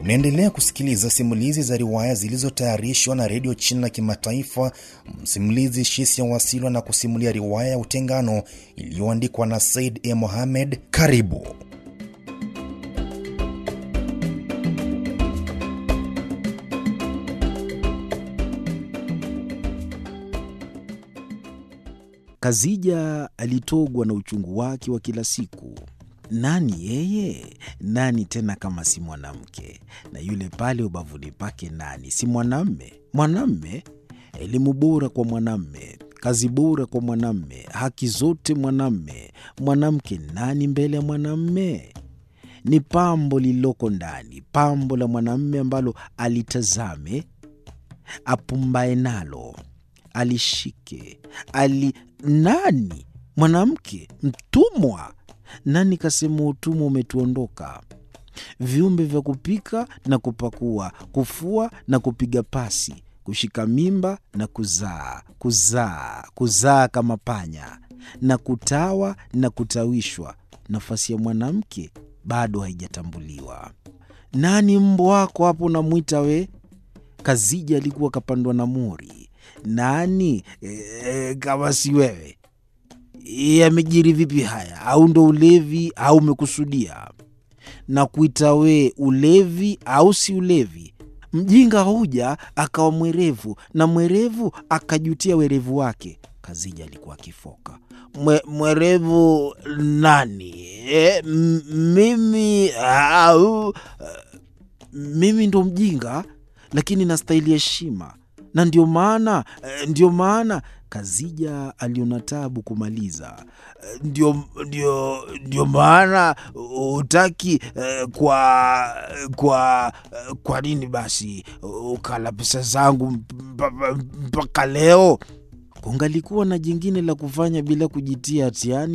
Unaendelea kusikiliza simulizi za riwaya zilizotayarishwa na redio China Kimataifa. Msimulizi Shisia Wasilwa na kusimulia riwaya ya Utengano iliyoandikwa na Said E. Mohamed. Karibu. Kazija alitogwa na uchungu wake wa kila siku. Nani yeye? Nani tena kama si mwanamke? Na yule pale ubavuni pake nani si mwanamme? Mwanamme, elimu bora kwa mwanamme, kazi bora kwa mwanamme, haki zote mwanamme. Mwanamke nani mbele ya mwanamme? Ni pambo lililoko ndani, pambo la mwanamme ambalo alitazame, apumbae nalo, alishike, ali nani? Mwanamke mtumwa nani kasema utumwa umetuondoka? Viumbe vya kupika na kupakua, kufua na kupiga pasi, kushika mimba na kuzaa, kuzaa, kuzaa kama panya, na kutawa na kutawishwa. Nafasi ya mwanamke bado haijatambuliwa. Nani mbwa wako hapo unamwita we? Kazija alikuwa kapandwa na mori. Nani e, kama si wewe? Yamejiri vipi haya? Au ndo ulevi au umekusudia? Na kuita we ulevi au si ulevi? Mjinga huja akawa mwerevu na mwerevu akajutia werevu wake. Kazija alikuwa akifoka. Mwe, mwerevu nani? E, mimi au mimi ndo mjinga, lakini nastahili heshima na ndio maana ndio maana Kazija aliona tabu kumaliza. Ndio, ndio, ndio maana hutaki kwa kwa kwa nini basi ukala pesa zangu mpaka leo? Kungalikuwa na jingine la kufanya bila kujitia hatiani.